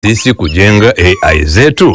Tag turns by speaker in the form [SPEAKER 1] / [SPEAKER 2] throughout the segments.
[SPEAKER 1] sisi kujenga AI zetu?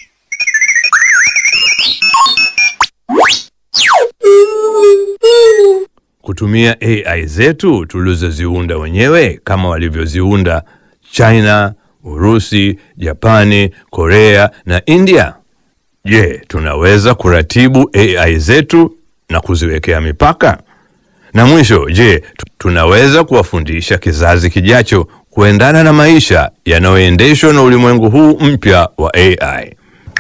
[SPEAKER 1] Kutumia AI zetu tulizoziunda wenyewe kama walivyoziunda China, Urusi, Japani, Korea na India? Je, tunaweza kuratibu AI zetu na kuziwekea mipaka? Na mwisho, je, tu- tunaweza kuwafundisha kizazi kijacho kuendana na maisha yanayoendeshwa na ulimwengu huu mpya wa AI?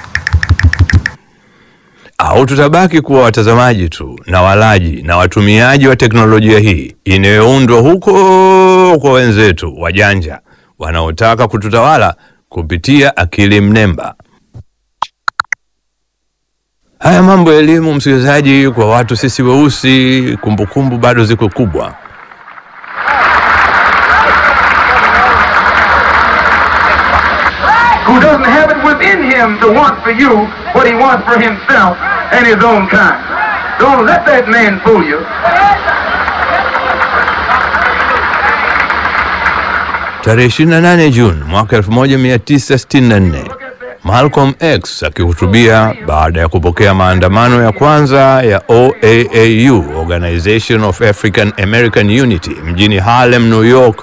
[SPEAKER 1] Au tutabaki kuwa watazamaji tu na walaji na watumiaji wa teknolojia hii inayoundwa huko kwa wenzetu wajanja wanaotaka kututawala kupitia akili mnemba? Haya mambo ya elimu, msikilizaji, kwa watu sisi weusi, kumbukumbu bado ziko kubwa.
[SPEAKER 2] who doesn't have it within him to want for you what he wants for himself and his own kind. Don't let that man fool you.
[SPEAKER 1] Tarehe 28 Juni mwaka 1964, Malcolm X akihutubia baada ya kupokea maandamano ya kwanza ya OAAU, Organization of African American Unity, mjini Harlem, New York,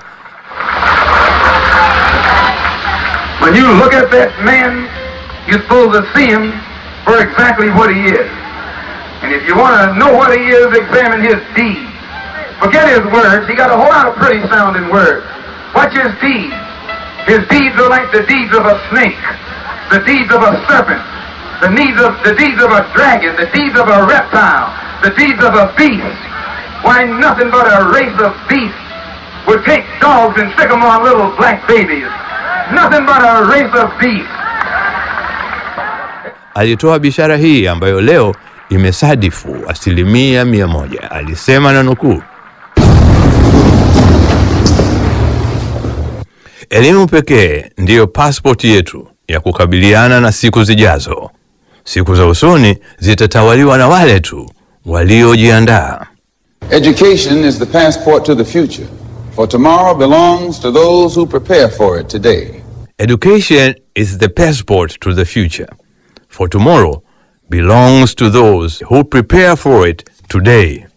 [SPEAKER 2] When you look at that man, you're supposed to see him for exactly what he is. And if you want to know what he is, examine his deeds. Forget his words. He got a whole lot of pretty sounding words. Watch his deeds. His deeds are like the deeds of a snake, the deeds of a serpent, the deeds of the deeds of a dragon, the deeds of a reptile, the deeds of a beast. Why, nothing but a race of beasts would take dogs and stick them on little black babies. Nothing but a race of beasts.
[SPEAKER 1] alitoa bishara hii ambayo leo imesadifu asilimia mia moja. Alisema na nukuu, elimu pekee ndiyo pasipoti yetu ya kukabiliana na siku zijazo. Siku za usoni zitatawaliwa na wale tu waliojiandaa.
[SPEAKER 3] Education is the passport to the future, for tomorrow belongs to those who prepare for it today.
[SPEAKER 1] Education is the passport to the future, for tomorrow belongs to those who prepare for it today.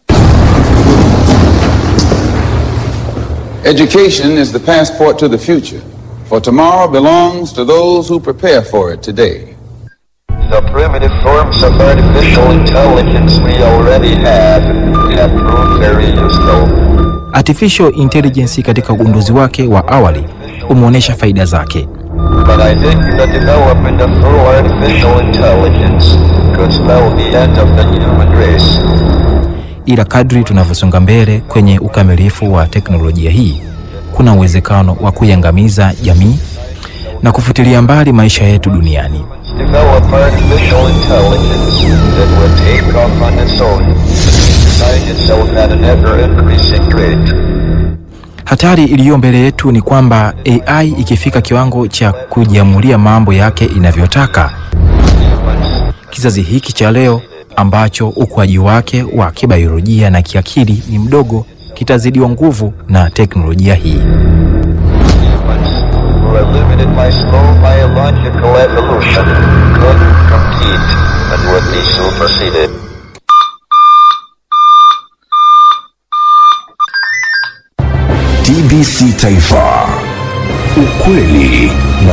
[SPEAKER 3] Education is the passport to the future, for tomorrow belongs to those who prepare for it today.
[SPEAKER 4] The primitive forms of artificial intelligence we already have have proved very useful.
[SPEAKER 5] Artificial intelligence katika ugunduzi wake wa awali umeonyesha faida zake,
[SPEAKER 4] But I think the development of full artificial intelligence could spell the end of the human race.
[SPEAKER 5] ila kadri tunavyosonga mbele kwenye ukamilifu wa teknolojia hii, kuna uwezekano wa kuiangamiza jamii na kufutilia mbali maisha yetu duniani.
[SPEAKER 4] Develop artificial intelligence that will take off on its own, design itself at an ever-increasing rate.
[SPEAKER 5] Hatari iliyo mbele yetu ni kwamba AI ikifika kiwango cha kujiamulia mambo yake inavyotaka, kizazi hiki cha leo ambacho ukuaji wake wa kibiolojia na kiakili ni mdogo kitazidiwa nguvu na teknolojia hii.
[SPEAKER 4] Humans, who are limited by slow biological evolution, could compete and would be superseded.
[SPEAKER 6] TBC Taifa, ukweli